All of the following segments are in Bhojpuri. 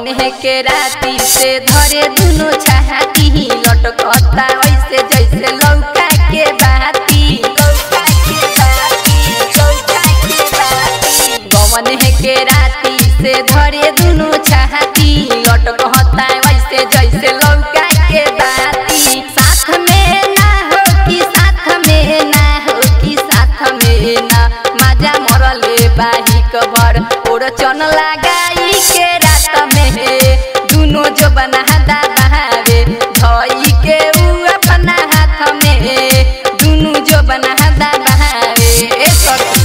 गवने के राती से धरे दुनो छाती लटकता वैसे जैसे लौका के बाती लौका के बाती लौका के बाती गवने के राती से धरे दुनो छाती लटकता वैसे जैसे लौका के बाती साथ में ना हो कि साथ में ना हो कि साथ में ना मजा मरले बाही कबर ओर चन लगाई के रात में दुनो जो बना दबावे धई के उ अपना हाथ में दुनु जो बना दबावे ए सखी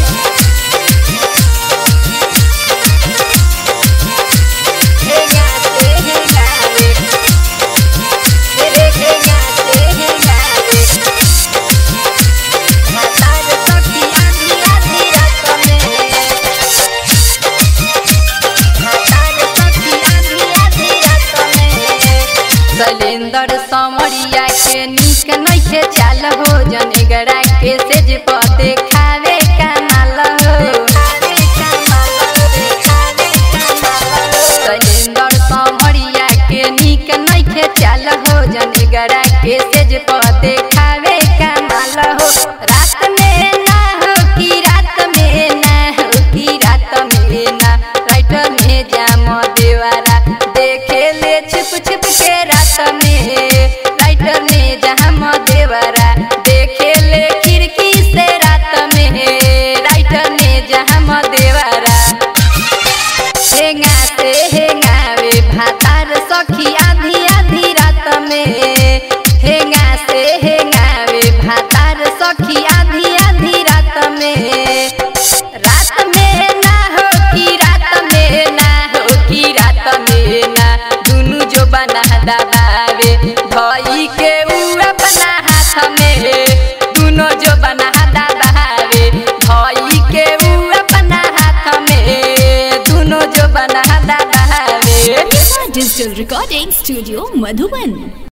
हे गाते हे गावे रे हे गाते हे गावे मातार सखी आधी आधी रात में मातार सखी आधी आधी रात में शैलेंद्र समरिया के निक नइखे चाल हो जनेगरा के सेज पते खावे कमाल हो खावे कमाल रे खावे कमाल शैलेंद्र समरिया के निक नइखे चाल हो जनेगरा के सेज पते खावे कमाल हो रात में ना हो कि रात में ना हो कि रात में ना राइटर में जाम देवारा देखे ले छिप छिप के रात में राइटर में जाम देवारा देखे ले खिड़की से रात में राइटर में जाम देवारा हेंगा से हेंगावे भातार सखी आधी आधी रात में हेंगा से हेंगावे भातार सखी आधी आधी रात में रात में ना हो कि रात में ना हो कि रात में ना दुनु जो बना दबावे धई के उ अपना हाथ में दुनो जो बना दबावे धई के उ अपना हाथ में दुनो जो बना दबावे Digital Recording Studio Madhuban